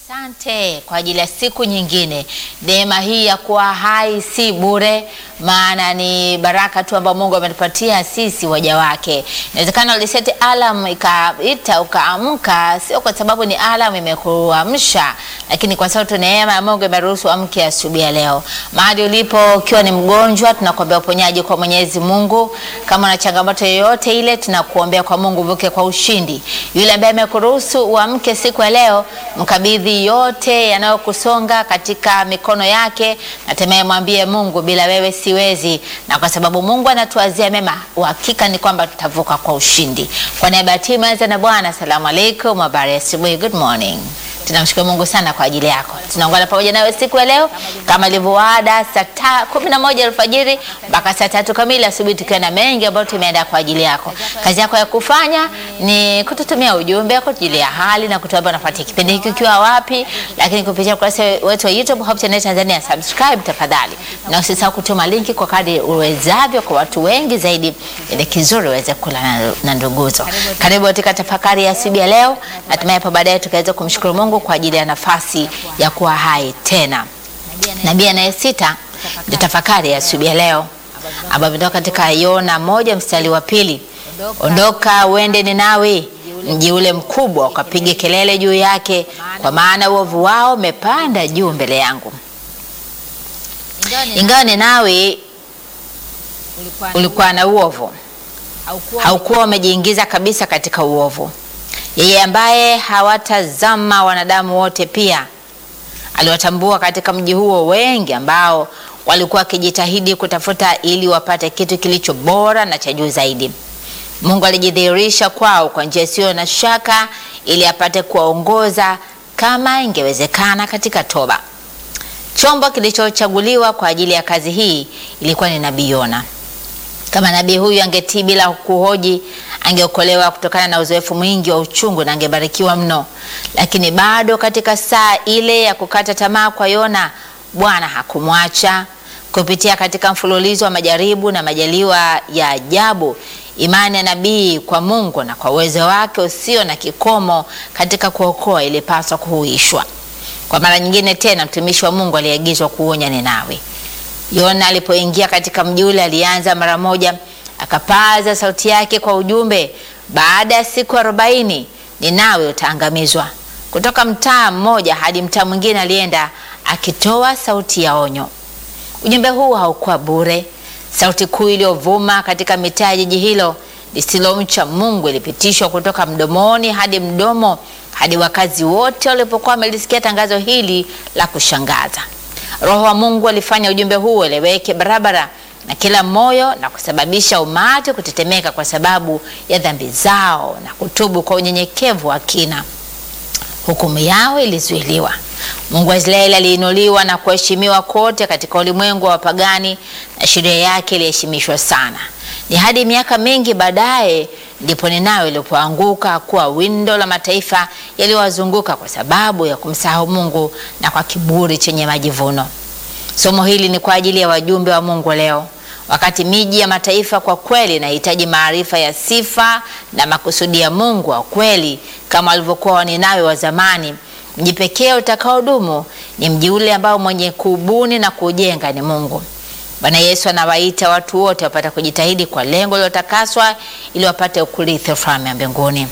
Asante kwa ajili ya siku nyingine. Neema hii ya kuwa hai si bure, maana ni baraka tu ambayo Mungu ametupatia sisi waja wake. Inawezekana uliseti alarm ikaita ukaamka, sio kwa sababu ni alarm imekuamsha, lakini kwa sababu tu neema ya Mungu imeruhusu amke asubuhi ya leo. Mahali ulipo ukiwa ni mgonjwa, tunakuombea uponyaji kwa Mwenyezi Mungu. Kama una changamoto yoyote ile, tunakuombea kwa Mungu uvuke kwa ushindi. Yule ambaye amekuruhusu uamke siku ya leo, mkabidhi yote yanayokusonga katika mikono yake, natemee mwambie Mungu, bila wewe siwezi, na kwa sababu Mungu anatuazia mema, uhakika ni kwamba tutavuka kwa ushindi. Kwa niaba ya timu anza na Bwana, asalamu alaikum, habari ya asubuhi, good morning. Tunamshukuru Mungu sana kwa ajili yako. Tunaungana pamoja nawe siku ya leo kama ilivyoada, saa kumi na moja alfajiri mpaka saa tatu kamili asubuhi, tukiwa na mengi ambayo tumeandaa kwa ajili yako. Kazi yako ya kufanya ni kututumia ujumbe, kutujulia hali na kutuambia unafuatia kipindi hiki ukiwa wapi, lakini kupitia ukurasa wetu wa YouTube Hope Channel Tanzania, subscribe tafadhali, na usisahau kutuma linki kwa kadri uwezavyo kwa watu wengi zaidi, ili kizuri uweze kula na, na nduguzo. Karibu katika tafakari ya asubuhi ya leo, natumai hapo baadaye tukaweza kumshukuru Mungu kwa ajili ya nafasi ya kuwa hai tena. Nabii anayesita ndio tafakari ya asubuhi ya leo, ambayo imetoka katika Yona moja mstari wa pili ondoka uende Ninawi, mji ule mkubwa, ukapige kelele juu yake, kwa maana uovu wao umepanda juu mbele yangu. Ingawa Ninawi ulikuwa na uovu, haukuwa umejiingiza kabisa katika uovu yeye ambaye hawatazama wanadamu wote, pia aliwatambua katika mji huo wengi ambao walikuwa wakijitahidi kutafuta ili wapate kitu kilicho bora na cha juu zaidi. Mungu alijidhihirisha kwao kwa njia isiyo na shaka, ili apate kuwaongoza kama ingewezekana katika toba. Chombo kilichochaguliwa kwa ajili ya kazi hii ilikuwa ni nabii Yona. Kama nabii huyu angetii bila kuhoji, angeokolewa kutokana na uzoefu mwingi wa uchungu na angebarikiwa mno. Lakini bado katika saa ile ya kukata tamaa kwa Yona, Bwana hakumwacha. Kupitia katika mfululizo wa majaribu na majaliwa ya ajabu, imani ya nabii kwa Mungu na kwa uwezo wake usio na kikomo katika kuokoa ilipaswa kuhuishwa. Kwa mara nyingine tena, mtumishi wa Mungu aliagizwa kuonya Ninawi. Yona alipoingia katika mji ule alianza mara moja, akapaza sauti yake kwa ujumbe, baada ya siku arobaini Ninawi utaangamizwa. Kutoka mtaa mmoja hadi mtaa mwingine alienda akitoa sauti ya onyo. Ujumbe huu haukuwa bure. Sauti kuu iliyovuma katika mitaa ya jiji hilo lisilomcha Mungu ilipitishwa kutoka mdomoni hadi mdomo hadi wakazi wote walipokuwa wamelisikia tangazo hili la kushangaza. Roho wa Mungu alifanya ujumbe huu eleweke barabara na kila moyo na kusababisha umati kutetemeka kwa sababu ya dhambi zao na kutubu kwa unyenyekevu wa kina. Hukumu yao ilizuiliwa. Mungu wa Israeli aliinuliwa na kuheshimiwa kote katika ulimwengu wa wapagani na sheria yake iliheshimishwa sana. Ni hadi miaka mingi baadaye ndipo Ninawi ilipoanguka kuwa windo la mataifa yaliyowazunguka kwa sababu ya kumsahau Mungu na kwa kiburi chenye majivuno. Somo hili ni kwa ajili ya wajumbe wa Mungu leo. Wakati miji ya mataifa kwa kweli inahitaji maarifa ya sifa na makusudi ya Mungu wa kweli kama walivyokuwa Waninawi wa zamani, mji pekee utakaodumu ni mji ule ambao mwenye kuubuni na kuujenga ni Mungu. Bwana Yesu anawaita watu wote wapate kujitahidi kwa lengo lilotakaswa ili wapate ukurithi ufalme wa mbinguni.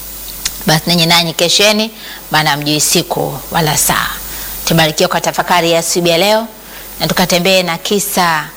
Basi ninyi nanyi kesheni, maana hamjui siku wala saa. Tubarikiwe kwa tafakari ya asubuhi ya leo, na tukatembee na kisa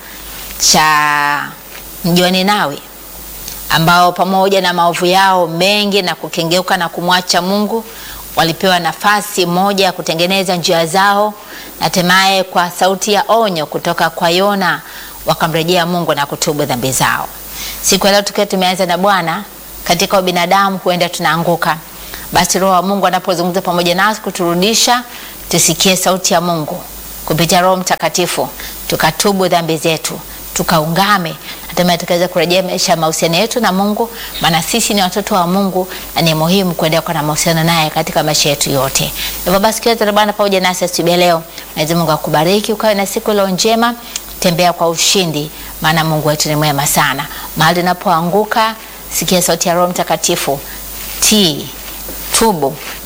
cha mji wa Ninawi ambao pamoja na maovu yao mengi na kukengeuka na kumwacha Mungu walipewa nafasi moja ya kutengeneza njia zao na hatimaye kwa sauti ya onyo kutoka kwa Yona wakamrejea Mungu na kutubu dhambi zao. Siku ya leo tukiwa tumeanza na Bwana, katika ubinadamu huenda tunaanguka, basi Roho wa Mungu anapozungumza pamoja nasi kuturudisha, tusikie sauti ya Mungu kupitia Roho Mtakatifu, tukatubu dhambi zetu tukaungame hatimaye tukaweza kurejesha mahusiano yetu na Mungu, maana sisi ni watoto wa Mungu na ni muhimu kuendelea kuwa na mahusiano naye katika maisha yetu yote. Hivyo basi, kiwa Bwana pamoja nasi asubuhi leo, Mwenyezi Mungu akubariki, ukawe na siku leo njema, tembea kwa ushindi, maana Mungu wetu ni mwema sana. Mahali unapoanguka, sikia sauti ya Roho Mtakatifu, tii, tubu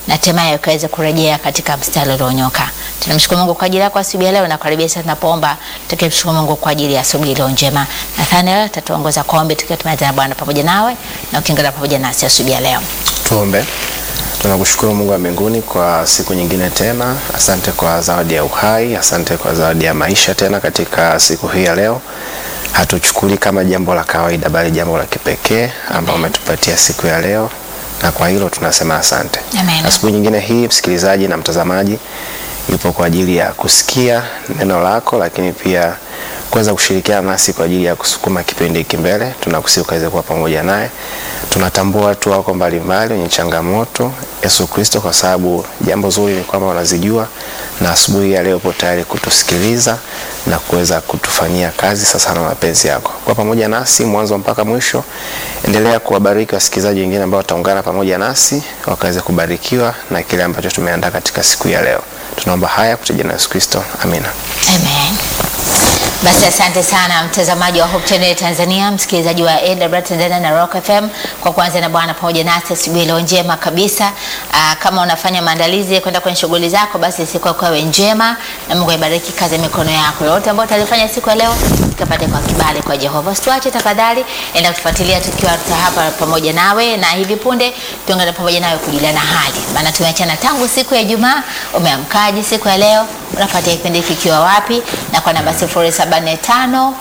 na hatimaye ukaweze kurejea katika mstari ulionyooka. Tunamshukuru Mungu kwa ajili yako asubuhi ya leo na karibia sasa tunapoomba tukimshukuru Mungu kwa ajili ya asubuhi iliyo njema. Nathaniel tatuongoza kwa ombi tukiwa tumeanza na Bwana pamoja nawe na ukiungana pamoja nasi asubuhi ya leo. Tuombe. Tunakushukuru Mungu wa mbinguni kwa siku nyingine tena. Asante kwa zawadi ya uhai, asante kwa zawadi ya maisha tena katika siku hii ya leo. Hatuchukuli kama jambo la kawaida, bali jambo la kipekee ambao umetupatia siku ya leo, na kwa hilo tunasema asante. Amen. Asubuhi nyingine hii, msikilizaji na mtazamaji yupo kwa ajili ya kusikia neno lako, lakini pia kuweza kushirikiana nasi kwa ajili ya kusukuma kipindi hiki mbele. Tunakusihi ukaweze kuwa pamoja naye. Tunatambua watu wako mbalimbali wenye changamoto, Yesu Kristo, kwa sababu jambo zuri ni kwamba wanazijua, na asubuhi ya leo upo tayari kutusikiliza na kuweza kutufanyia kazi sasa na mapenzi yako. Kwa pamoja nasi mwanzo mpaka mwisho, endelea kuwabariki wasikilizaji wengine ambao wataungana pamoja nasi wakaweze kubarikiwa na kile ambacho tumeandaa katika siku ya leo. Tunaomba haya kupitia jina la Yesu Kristo, amina. Amen. Basi asante sana mtazamaji wa Hope Channel Tanzania, msikilizaji wa AWR Tanzania na Rock FM kwa kuanza na Bwana pamoja nasi asubuhi leo njema kabisa. Aa, kama unafanya maandalizi ya kwenda kwenye shughuli zako, basi siku yako iwe njema na Mungu aibariki kazi ya mikono yako. Yote ambayo utalifanya siku ya leo tukapate kwa kibali kwa Jehova. Usituache tafadhali, enda kutufuatilia tukiwa hapa pamoja nawe, na hivi punde tuungane pamoja nawe kujuliana hali, maana tumeachana tangu siku ya Ijumaa. Umeamkaje siku ya leo? Unafuatia kipindi hiki kikiwa wapi? Na kwa namba 0745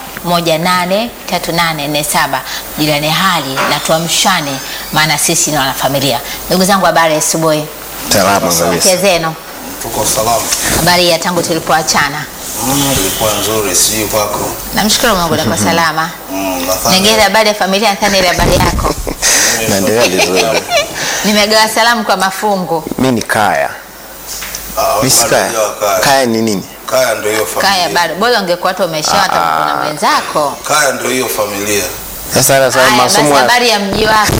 183847 juliane hali na tuamshane, maana sisi ni wanafamilia. Ndugu zangu, habari ya asubuhi, Salama kabisa. afya zenu, Tuko salama. habari ya tangu tulipoachana? Mm, ilikuwa nzuri, sijui kwako. Namshukuru Mungu nako salama. Mm, nadhani- Ningine habari ya familia, nadhani ile habari yako. Naendelea vizuri. Nimegawa salamu kwa mafungu. Mi ni Kaya. Ah, Mi si bado Kaya. hajawa Kaya. Kaya ni nini? Kaya ndio hiyo familia. Kaya bado bora ungekuwa hata umeshaoa hata Ah. kuna mwenzako. Kaya ndio hiyo familia. Sasa sasa Haya basi, masomo ya habari ya mji wako.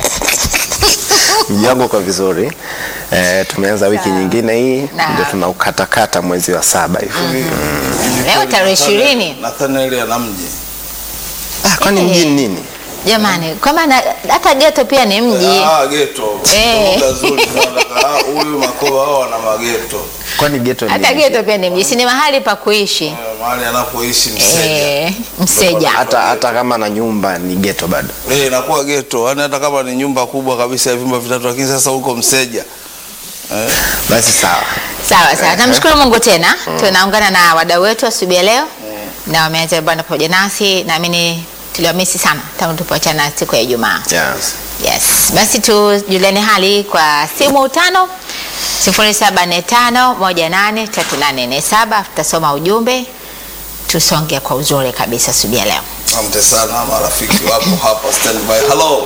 mji wangu kwa vizuri. Eh, tumeanza wiki Sawa. nyingine hii Na. ndio tunaukatakata mwezi wa saba hivi. Leo tarehe ishirini. Nathaniel ana mji. Ah, kwani Eh. mji ni nini? Jamani, kwa maana hata geto pia ni mji. Ah, geto. Eh. Lugha nzuri sana. Ah, huyu Makoba hao wana mageto. Kwani geto ni Hata nini? geto pia ni mji, si ni mahali pa kuishi. Eh, Mahali anapoishi Mseja. Eh, Mseja. Hata hata kama na nyumba ni geto bado. Eh, inakuwa geto. Yaani hata kama ni nyumba kubwa kabisa ya vyumba vitatu lakini sasa huko Mseja. Eh, Basi sawa. Sawa sawa, namshukuru Mungu tena. Tunaungana na wadau wetu asubuhi ya leo na wameanza bwana pamoja nasi, naamini tuliwamisi sana tangu tulipoachana siku ya Ijumaa. Yes. Yes, basi tujuliane hali kwa simu tano sifuri saba nne tano moja nane tatu nane nne saba. Tutasoma ujumbe tusonge kwa uzuri kabisa asubuhi ya leo. Asante sana marafiki wapo hapa standby. Hello.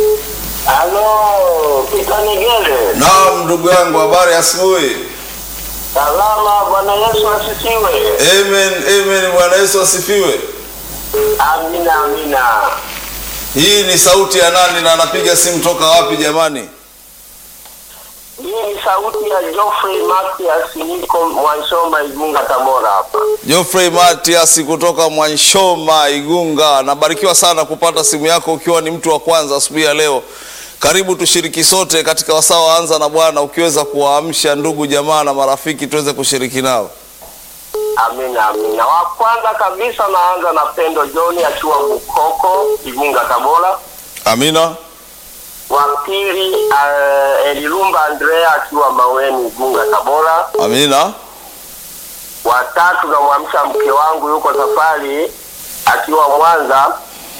Halo, Pita Nigele. Naam, ndugu yangu, habari ya asubuhi. Salama, Bwana Yesu asifiwe. Amen, amen. Bwana Yesu asifiwe. Amina, amina. Hii ni sauti ya nani na anapiga simu toka wapi jamani? Hii ni sauti ya Geoffrey Matias, niko Mwanshoma, Igunga, Tabora hapa. Geoffrey Matias kutoka Mwanshoma, Igunga. Nabarikiwa sana kupata simu yako ukiwa ni mtu wa kwanza asubuhi ya leo. Karibu tushiriki sote katika wasaa wa anza na Bwana, ukiweza kuwaamsha ndugu jamaa na marafiki tuweze kushiriki nao. Amina, amina. Wa kwanza kabisa naanza na Pendo John akiwa Bukoko, Igunga, Tabora. Amina, Wa pili uh, Elilumba Andrea akiwa Maweni, Igunga, Tabora. amina, Wa tatu namwamsha mke wangu yuko safari akiwa Mwanza.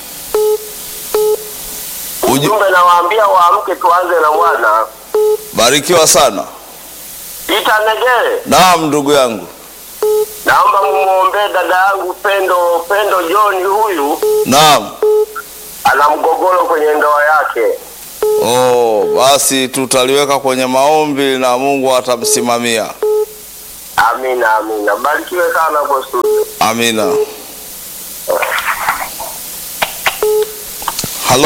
Uji- Ujumbe nawaambia waamke, tuanze na Bwana. barikiwa sana. Pita Negere, Naam, ndugu yangu. naomba mumuombee dada yangu Pendo Pendo John, huyu Naam. ana mgogoro kwenye ndoa yake. Oh, basi tutaliweka kwenye maombi na Mungu atamsimamia. Amina, amina. Barikiwe sana hapo studio. Amina. Halo,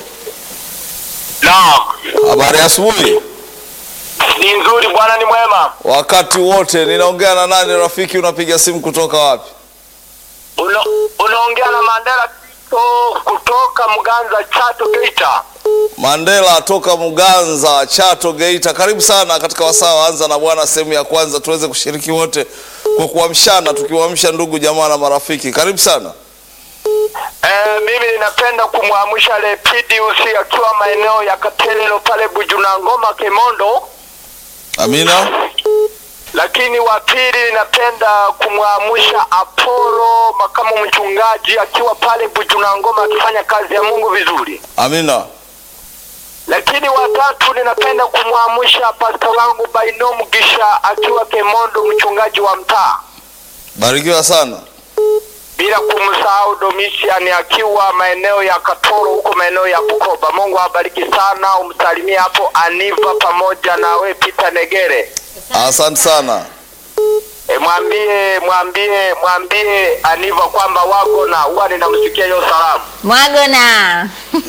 Naam, habari ya asubuhi. ni nzuri, Bwana ni mwema. Wakati wote ninaongea na nani rafiki? Unapiga simu kutoka wapi? Uno, unaongea na Mandela Tito kutoka Mganza Chato Geita. Mandela toka Muganza, Chato, Geita. Karibu sana katika wasaa wa Anza na Bwana sehemu ya kwanza, tuweze kushiriki wote kwa kuamshana, tukiwaamsha ndugu jamaa na marafiki. Karibu sana. Eh, mimi ninapenda kumwamsha Lepidius akiwa maeneo ya Katelelo pale Bujunangoma Kemondo, Amina. lakini wa pili ninapenda kumwamsha Apollo makamu mchungaji akiwa pale Bujunangoma akifanya kazi ya Mungu vizuri. Amina. Lakini watatu ninapenda kumwamsha pasta wangu Bainom Gisha akiwa Kemondo mchungaji wa mtaa, Barikiwa sana. bila kumsahau Domitian akiwa maeneo ya Katoro huko maeneo ya Bukoba. Mungu awabariki sana, umsalimie hapo Aniva pamoja na we Peter Negere. Asante sana. E, mwambie mwambie mwambie Aniva kwamba wako na huwa ninamsikia hiyo salamu. Mwagona.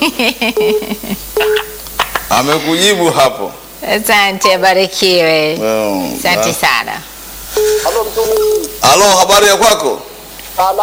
Amekujibu hapo. Asante, abarikiwe. Mm, Asante ah. sana. Halo mtumishi. Halo, habari ya kwako? Salama